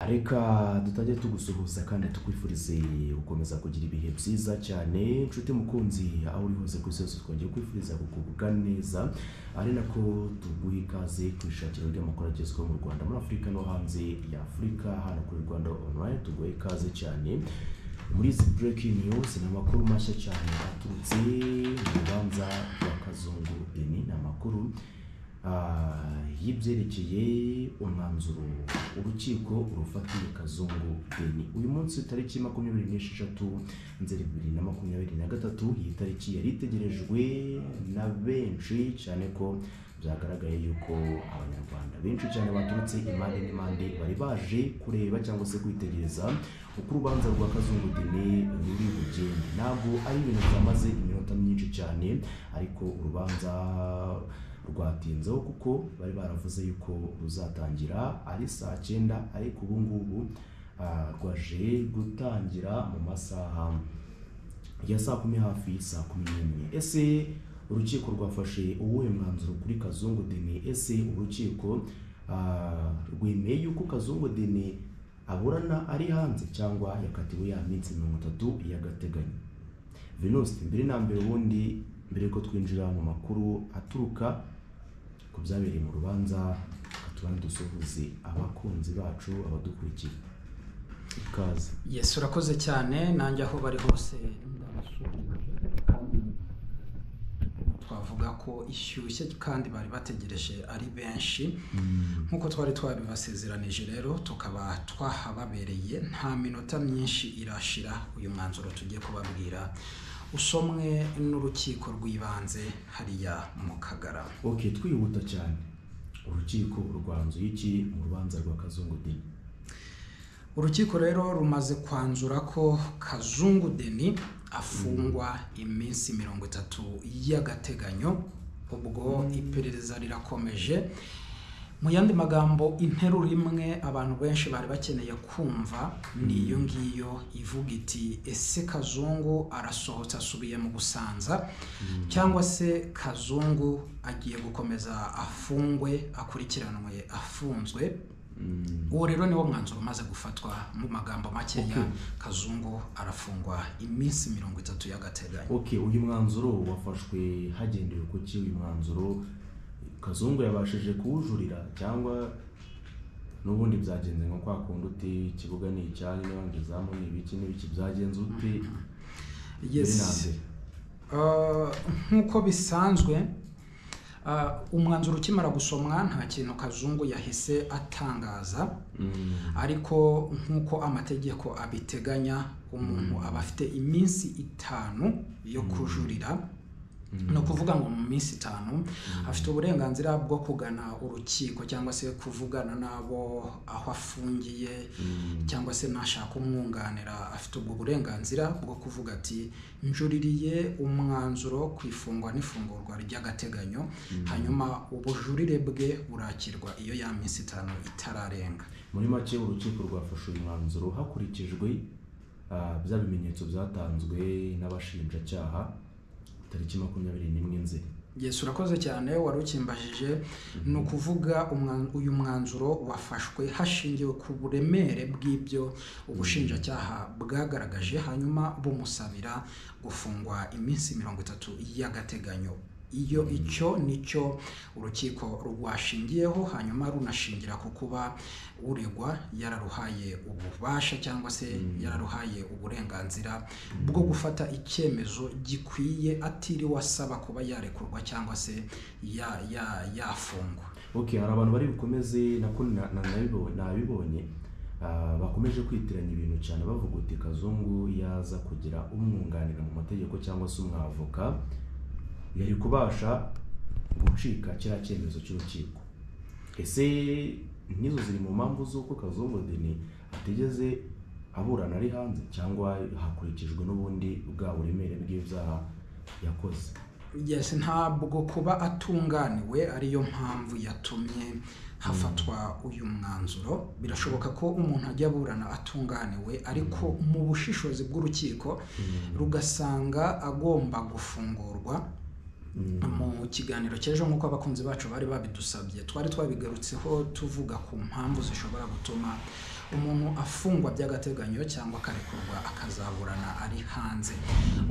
reka dutange tugusuhuza kandi tukwifurize gukomeza kugira ibihe byiza cyane nshuti mukunzi aho uri hose ku isi yose twongeye kwifuriza kugubwa neza ari nako tuguha ikaze ku ishakiro ry'amakuru agezweho mu rwanda muri afurika no hanze ya afurika hano kuri rwanda online tuguha ikaze cyane muri izi breaking news ni amakuru mashya cyane aturutse mu rubanza rwa kazungu ini ni amakuru ah, y'ibyerekeye umwanzuro urukiko rufatiye kazungu beni uyu munsi tariki makumyabiri n'esheshatu nzeri bibiri na makumyabiri na gatatu iyi tariki yari itegerejwe na benshi cyane ko byagaragaye yuko abanyarwanda benshi cyane baturutse impande n'impande bari baje kureba cyangwa se kwitegereza uko urubanza rwa kazungu deni ruri bugende ntabwo ari ibintu byamaze iminota myinshi cyane ariko urubanza rwatinzeho kuko bari baravuze yuko ruzatangira ari saa cyenda ariko ubu ngubu ah, rwaje gutangira mu masaha ya saa kumi hafi saa kumi n'imwe ese urukiko rwafashe uwuhe mwanzuro kuri kazungu deni ese urukiko ah, rwemeye yuko kazungu deni aburana ari hanze cyangwa yakatiwe ya minsi mirongo itatu y'agateganyo venuste mbere na mbere ubundi mbere yuko twinjira mu makuru aturuka ku byabereye mu rubanza tubane dusuhuze abakunzi bacu abadukurikiye ikaze yesi urakoze cyane nanjye aho bari hose ndabasuhuje kandi twavuga ko ishyushye kandi bari bategereje ari benshi nk'uko twari twabibasezeranije rero tukaba twahababereye nta minota myinshi irashira uyu mwanzuro tugiye kubabwira usomwe n'urukiko rw'ibanze hariya mu kagara ok twihuta cyane urukiko rwanzuye iki mu rubanza rwa kazungu deni urukiko rero rumaze kwanzura ko kazungu deni afungwa iminsi mirongo itatu y'agateganyo ubwo iperereza rirakomeje mu yandi magambo interuro imwe abantu benshi bari bakeneye kumva ni iyo ngiyo ivuga iti ese kazungu arasohotse asubiye mu gusanza cyangwa se kazungu agiye gukomeza afungwe akurikiranwe afunzwe uwo rero niwo mwanzuro umaze gufatwa mu magambo makeya kazungu arafungwa iminsi mirongo itatu y'agateganyo ok uyu mwanzuro wafashwe hagendewe ku ki uyu mwanzuro kazungu yabashije kuwujurira cyangwa n'ubundi byagenze nko kwa kundi uti ikibuga ni icyari n'abandi izamu ni ibiki n'ibiki byagenze ute mbere na yes mbere Uh, nk'uko bisanzwe uh, umwanzuro ukimara gusomwa nta kintu kazungu yahise atangaza Mm. ariko nk'uko amategeko abiteganya umuntu aba afite iminsi itanu yo kujurira ni ukuvuga ngo mu minsi itanu afite uburenganzira bwo kugana urukiko cyangwa se kuvugana n'abo aho afungiye cyangwa se nashaka umwunganira afite ubwo burenganzira bwo kuvuga ati njuririye umwanzuro ku ifungwa n'ifungurwa ry'agateganyo hanyuma ubujurire bwe burakirwa iyo ya minsi itanu itararenga muri make urukiko rwafashe uyu mwanzuro hakurikijwe ah, bya bimenyetso byatanzwe n'abashinjacyaha tariki makumyabiri n'imwe nzeri Yesu urakoze cyane wari ukimbajije ni ukuvuga umwa- uyu mwanzuro wafashwe hashingiwe ku buremere bw'ibyo ubushinjacyaha bwagaragaje hanyuma bumusabira gufungwa iminsi mirongo itatu y'agateganyo iyo icyo nicyo urukiko rwashingiyeho hanyuma runashingira ku kuba uregwa yararuhaye ububasha cyangwa se yararuhaye uburenganzira bwo gufata icyemezo gikwiye atiriwe asaba kuba yarekurwa cyangwa se ya- ya- yafungwa ok hari abantu bari bukomeze nako na- na- nabibo- nabibonye ah, bakomeje kwitiranya ibintu cyane bavuga uti kazungu yaza kugira umwunganira mu mategeko cyangwa se umwavoka yari kubasha gucika kiriya cyemezo cy'urukiko ese n'izo ziri mu mpamvu z'uko kazungu deni atigeze aburana ari hanze cyangwa hakurikijwe n'ubundi bwa buremere bw'ibyaha yakoze yes ntabwo kuba atunganiwe ariyo mpamvu yatumye hafatwa uyu mwanzuro birashoboka ko umuntu ajya aburana atunganiwe ariko mu bushishozi bw'urukiko rugasanga agomba gufungurwa mu kiganiro cy'ejo nk'uko abakunzi bacu bari babidusabye twari twabigarutseho tuvuga ku mpamvu zishobora gutuma umuntu afungwa by'agateganyo cyangwa akarekurwa akazaburana ari hanze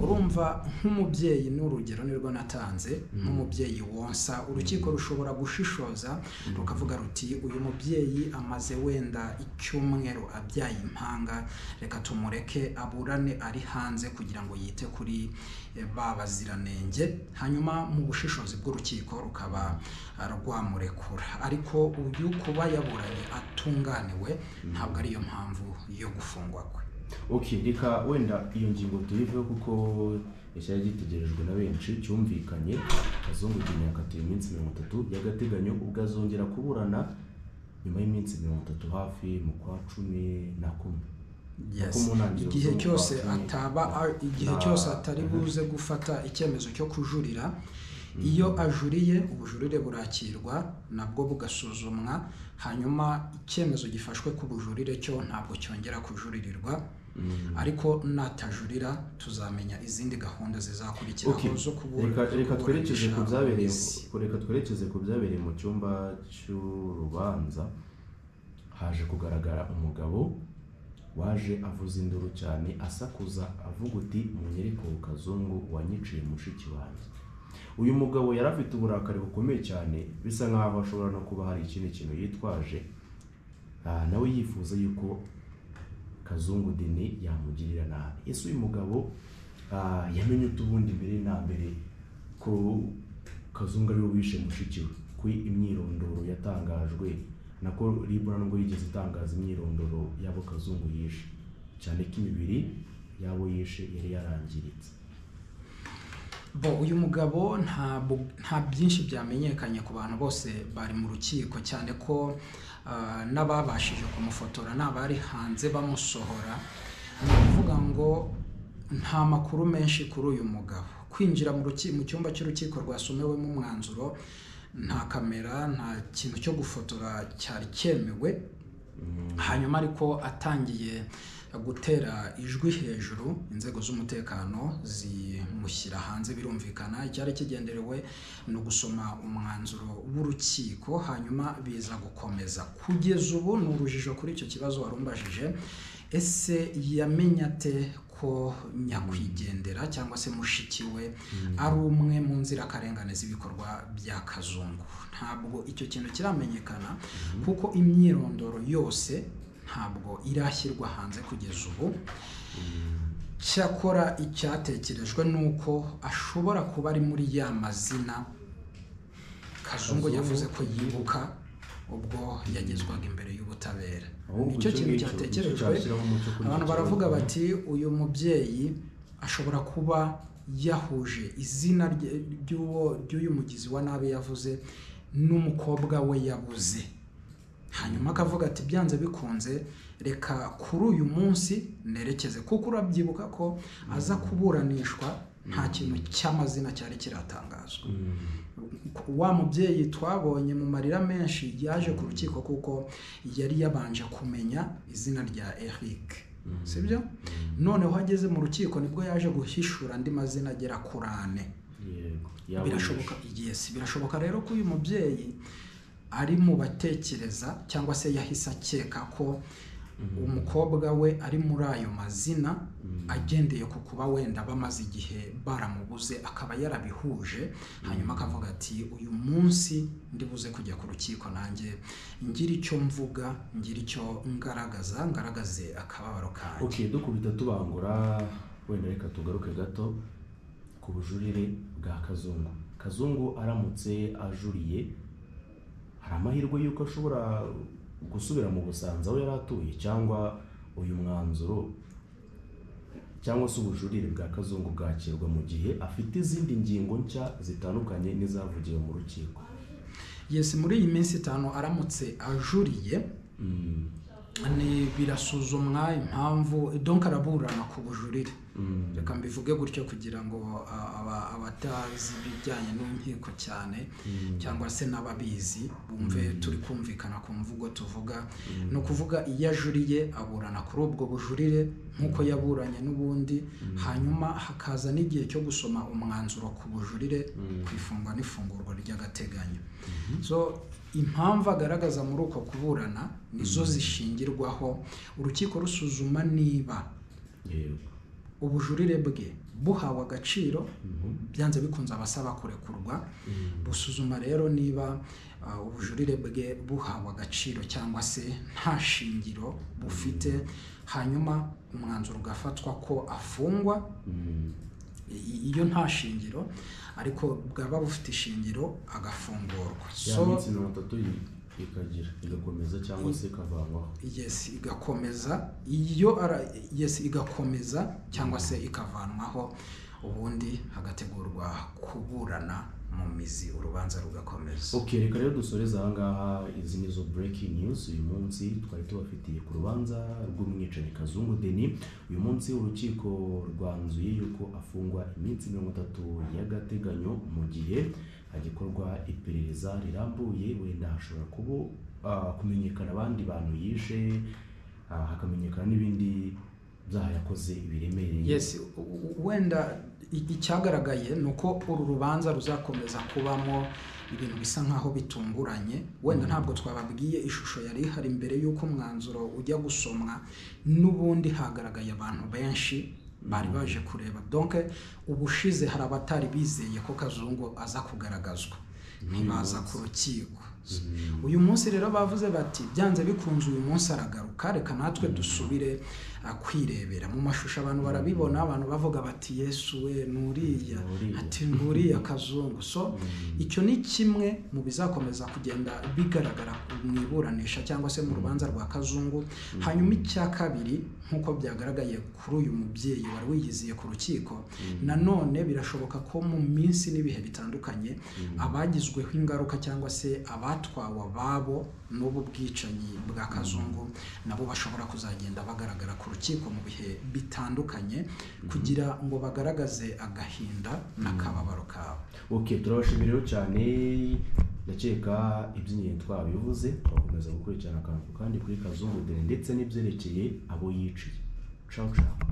urumva nk'umubyeyi ni urugero nirwo natanze nk'umubyeyi wonsa urukiko rushobora gushishoza rukavuga ruti uyu mubyeyi amaze wenda icyumweru abyaye impanga reka tumureke aburane ari hanze kugira ngo yite kuri eh, ba baziranenge hanyuma mu bushishozi bw'urukiko rukaba ah, rwamurekura ariko uyu kuba yaburanye atunganiwe ntabwo ari yo mpamvu yo gufungwa kwe okay reka wenda iyo ngingo tuyiveho kuko cyari gitegerejwe na benshi cyumvikanye kazungu igihe yakatiwe iminsi mirongo itatu y'agateganyo ubwo azongera kuburana nyuma y'iminsi mirongo itatu hafi mu kwa cumi na kumwe Yes. Kuko mu ntangiriro igihe z'umwaka cyose cumi ataba na- igihe na- cyose atari buze gufata icyemezo cyo kujurira iyo ajuriye ubujurire burakirwa nabwo bugasuzumwa hanyuma icyemezo gifashwe ku bujurire cyo ntabwo cyongera kujuririrwa ariko natajurira tuzamenya izindi gahunda zizakurikiraho Okay. zo kubura reka reka twerekeze ku byabereye kuburanisha ku- reka twerekeze ku byabereye mu cyumba cy'urubanza haje kugaragara umugabo waje avuza induru cyane asakuza avuga uti munyereko kazungu wanyiciye mushiki wanjye uyu mugabo yari afite uburakari bukomeye cyane bisa nkaho ashobora no kuba hari ikindi kintu yitwaje Ah, nawe yifuza yuko kazungu deni yamugirira nabi ese uyu mugabo ah, yamenye utubundi mbere na mbere ko kazungu ariwe wishe mushiki we ku imyirondoro yatangajwe nako libura nubwo yigeze itangaza imyirondoro y'abo kazungu yishe cyane ko imibiri y'abo yishe yari yarangiritse bo uyu mugabo nta bu- nta byinshi byamenyekanye ku bantu bose bari mu rukiko cyane ko ah, n'ababashije kumufotora n'abari hanze bamusohora ni ukuvuga ngo nta makuru menshi kuri uyu mugabo kwinjira mu ruki- mu cyumba cy'urukiko rwasomewemo umwanzuro nta kamera nta kintu cyo gufotora cyari cyemewe hanyuma ariko atangiye gutera ijwi hejuru inzego z'umutekano zimushyira hanze birumvikana icyari kigenderewe ni ugusoma umwanzuro w'urukiko hanyuma biza gukomeza kugeza ubu ni urujijo kuri icyo kibazo wari umbajije ese yamenye ate ko nyakwigendera cyangwa se mushiki we ari umwe mu nzirakarengane z'ibikorwa bya kazungu ntabwo icyo kintu kiramenyekana kuko imyirondoro yose ntabwo irashyirwa hanze kugeza ubu cyakora icyatekerejwe ni uko ashobora kuba ari muri ya mazina kazungu Kazungu. yavuze ko yibuka ubwo yagezwaga imbere y'ubutabera Ahubwo nicyo icyo kintu ngicyo cyatekerejwe nticyashyiraho umucyo kuri abantu icyo baravuga kibazo. bati uyu mubyeyi ashobora kuba yahuje izina rye- ry'uwo ry'uyu mugizi wa nabi yavuze n'umukobwa we yabuze hanyuma akavuga ati byanze bikunze reka kuri uyu munsi nerekeze kuko urabyibuka ko aza kuburanishwa nta kintu cy'amazina cyari kiratangazwa wa mubyeyi twabonye mu marira menshi yaje ku rukiko kuko yari yabanje kumenya izina rya Eric sibyo noneho ageze mu rukiko nibwo yaje guhishura andi mazina agera kuri ane yego y'abo birashoboka yishe. yes birashoboka rero ko uyu mubyeyi ari mu batekereza cyangwa se yahise akeka ko umukobwa we ari muri ayo mazina agendeye ku kuba wenda bamaze igihe baramubuze akaba yarabihuje hanyuma akavuga ati uyu munsi ndibuze kujya ku rukiko nanjye ngire icyo mvuga ngire icyo ngaragaza ngaragaze akababaro kanjye ok dukubita tubangura wenda reka tugaruke gato ku bujurire bwa kazungu kazungu aramutse ajuriye hari amahirwe y'uko ashobora gusubira mu busanza aho yari atuye cyangwa uyu mwanzuro cyangwa se ubujurire bwa kazungu bwakirwa mu gihe afite izindi ngingo nshya zitandukanye n'izavugiwe mu rukiko yesi muri iyi minsi itanu aramutse ajuriye Mm, ni birasuzumwa impamvu donka araburana ku bujurire reka mbivuge gutyo kugira ngo a- aba- abatazi ibijyanye n'inkiko cyane cyangwa se n'ababizi bumve turi kumvikana ku mvugo tuvuga ni ukuvuga iyo ajuriye aburana kuri ubwo bujurire nk'uko yaburanye n'ubundi hanyuma hakaza n'igihe cyo gusoma umwanzuro ku bujurire ku ifungwa n'ifungurwa ry'agateganyo so impamvu agaragaza muri uko kuburana nizo zishingirwaho urukiko rusuzuma niba yego ubujurire bwe buhawe agaciro byanze bikunze abasaba kurekurwa busuzuma rero niba ah, ubujurire bwe buhawe agaciro cyangwa se nta shingiro bufite hanyuma umwanzuro ugafatwa ko afungwa Mm. I- iyo nta shingiro ariko bwaba bufite ishingiro agafungurwa ya So, minsi mirongo itatu i- ikagira igakomeza cyangwa se ikavanwaho yes igakomeza iyo ara yes igakomeza cyangwa se ikavanwaho ubundi hagategurwa kuburana mu mizi urubanza rugakomeza ok reka rero dusoreze ahangaha izi nizo breaking news uyu munsi twari tubafitiye ku rubanza rw'umwicanyi kazungu deni uyu munsi urukiko rwanzuye yuko afungwa iminsi mirongo itatu y'agateganyo mu gihe hagikorwa iperereza rirambuye wenda hashobora kuba ah, kumenyekana abandi bantu yishe ah, hakamenyekana n'ibindi byaha yakoze biremereye yes u- u- wenda i- icyagaragaye ni uko uru rubanza ruzakomeza kubamo ibintu bisa nkaho bitunguranye wenda ntabwo twababwiye ishusho yari ihari mbere y'uko umwanzuro ujya gusomwa n'ubundi hagaragaye abantu benshi bari baje kureba donc ubushize hari abatari bizeye ko kazungu aza kugaragazwa ntibaza ku rukiko uyu munsi rero bavuze bati byanze bikunze uyu munsi aragaruka reka natwe dusubire ah, kwirebera mu mashusho abantu barabibona abantu bavuga bati yesu we nuriya Nuriya." ati nguriya kazungu so icyo ni kimwe mu bizakomeza kugenda bigaragara mu iburanisha cyangwa se mu rubanza rwa kazungu hanyuma icya kabiri nk'uko byagaragaye kuri uyu mubyeyi wari wiyiziye ku rukiko nanone birashoboka ko mu minsi n'ibihe bitandukanye abagizweho ingaruka cyangwa se abatwawe ababo n'ubu bwicanyi bwa kazungu nabo bashobora kuzagenda bagaragara ku rukiko mu bihe bitandukanye kugira ngo bagaragaze agahinda n'akababaro kabo ok turabashimira rero cyane ndakeka iby'ingenzi twabivuze twakomeza gukurikirana akantu ku kandi kuri kazungu deni ndetse n'ibyerekeye abo yiciye ciao ciao